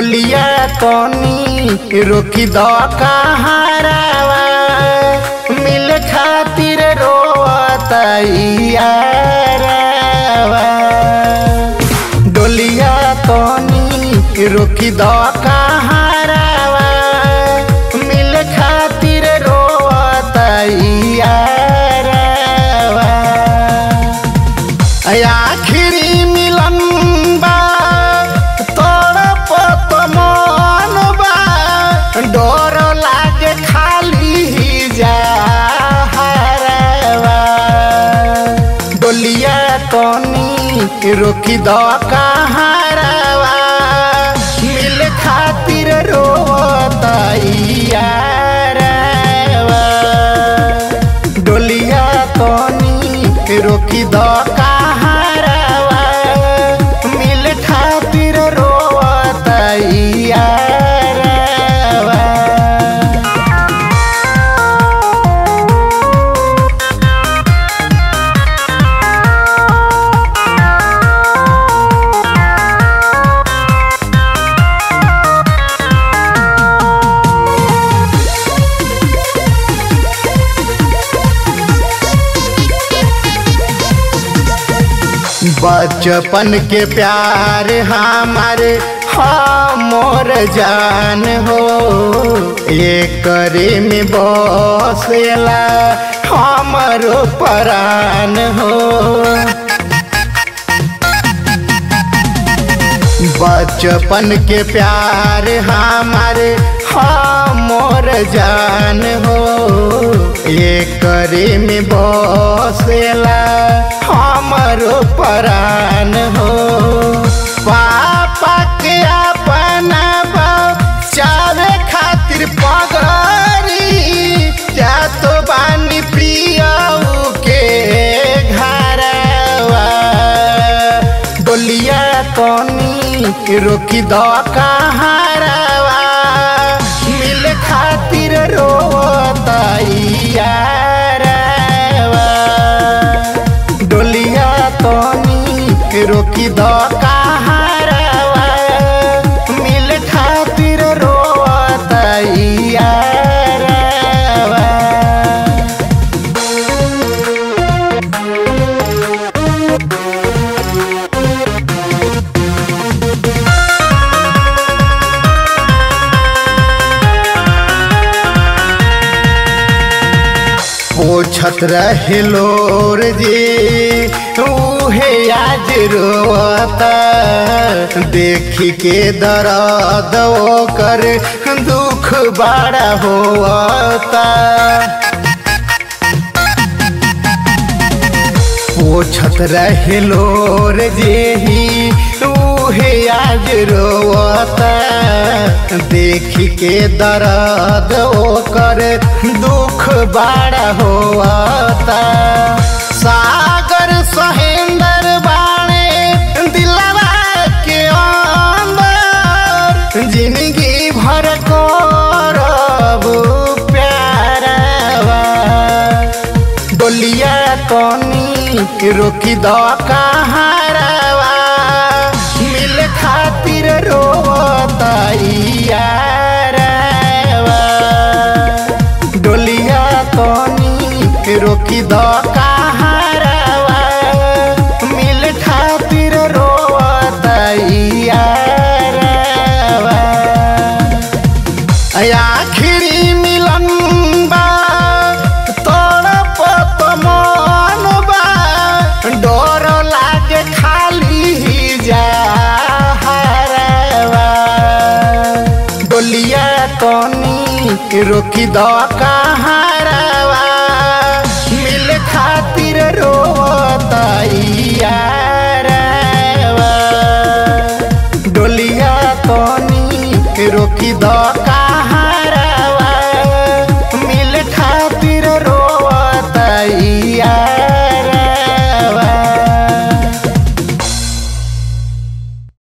डोलिया तनी रोकी द कहारावा मिल खातिर रोवतैयारावा डोलिया तनी रोकी द कहारावा मिल खातिर रोवतैयारावा आखिरी मिलन बा तोड़ पत मन बा डर लागे खाली जा डोलिया तनी रोकी द कहारावा मिल खातिर रोतैयारवा डोलिया तनी रोकी द कहारावा मिल खातिर रोतैयारवा बचपन के प्यार हमारे हमर जान हो एक करे में बसेला हमरो परान हो बचपन के प्यार हमारे हमर जान हो एक करे में बसेला हमरो परान हो पापा के अपना चावे खातिर पगरी जा तो बानी प्रियऊ के घरवा डोलिया तनी रोकी द कहारावा मिल खातिर रोतैयारवा डोलिया तनी रोकी द कहारावा मिल खातिर रोतैयारवा पोछत रहे लोर जे उहे आज रोता देखी के दर्द कर दुख बड़ा होता पोछत रहे लोर जेही उहे आज रोता देखी के दर्द ओकर दुख बड़ा होता सागर सहेंदर बाणे दिलवा के अंदर जिंदगी भर करब प्यारवा डोलिया तनी रोकी द कहारावा मिल खातिर रोतैयारवा डोलिया तनी रोकी द कहारावा मिल खातिर रोतैयारवा आखिरी मिलन बा तोड़ पत मन बा डर लागे खाली जा डोलिया तनी रोकी द कहारावा मिल खातिर रोतैयारवा डोलिया तनी रोकी द